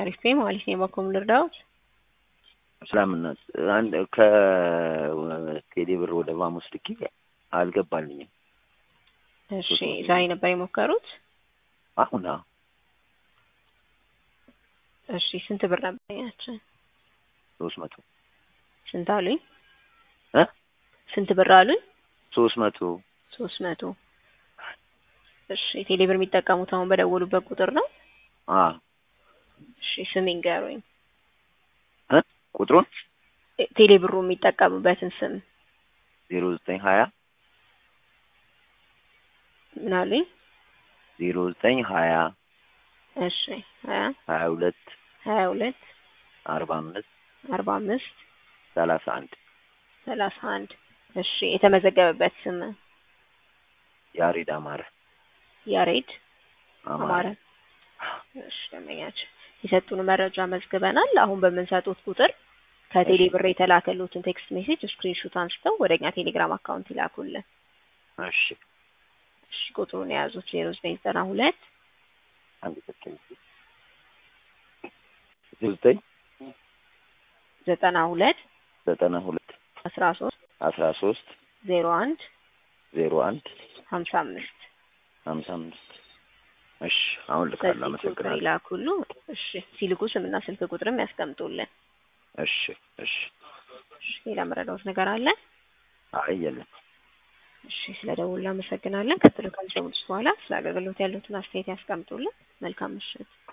አሪፍ ማለት ነው። በኮም ልርዳዎት? ሰላምናት አንድ ከቴሌ ብር ወደ ቫሙስ ልኬ አልገባልኝም። እሺ ዛሬ ነበር የሞከሩት? አሁን አዎ። እሺ ስንት ብር ነበር ያችን? ሶስት መቶ ስንት አሉኝ? እ ስንት ብር አሉኝ? ሶስት መቶ ሶስት መቶ እሺ ቴሌ ብር የሚጠቀሙት አሁን በደወሉበት ቁጥር ነው? አ እሺ ስም ይንገሩኝ። እ ቁጥሩን ቴሌ ብሩ የሚጠቀሙበትን ስም ዜሮ ዘጠኝ ሀያ ምን አሉኝ? ዜሮ ዘጠኝ ሀያ እሺ ሀያ ሀያ ሁለት ሀያ ሁለት አርባ አምስት አርባ አምስት ሰላሳ አንድ ሰላሳ አንድ እሺ የተመዘገበበት ስም ያሬድ አማረ ያሬድ አማረ አማረ እሺ ደንበኛችን የሰጡን መረጃ መዝግበናል። አሁን በምንሰጡት ቁጥር ከቴሌ ብር የተላከሉትን ቴክስት ሜሴጅ ስክሪንሾት አንስተው ወደ እኛ ቴሌግራም አካውንት ይላኩልን። እሺ እሺ ቁጥሩን የያዙት ዜሮ ዘጠኝ ዘጠና ሁለት አንድ ሰከንድ ዜሮ ዘጠኝ ዘጠና ሁለት ዘጠና ሁለት አስራ ሶስት አስራ ሶስት ዜሮ አንድ ዜሮ አንድ ሀምሳ አምስት ሀምሳ አምስት እሺ አሁን ልካለሁ። በዚህ ቁጥር አመሰግናለሁ። ይላኩሉ። እሺ ሲልኩ ስምና ስልክ ቁጥርም ያስቀምጡልን። እሺ እሺ እሺ ሌላ መረዳት ነገር አለ? አይ የለም። እሺ ስለ ደውል አመሰግናለን። ቀጥሎ ከሚሰሙት በኋላ ስለ አገልግሎት ያሉትን አስተያየት ያስቀምጡልን። መልካም ምሽት።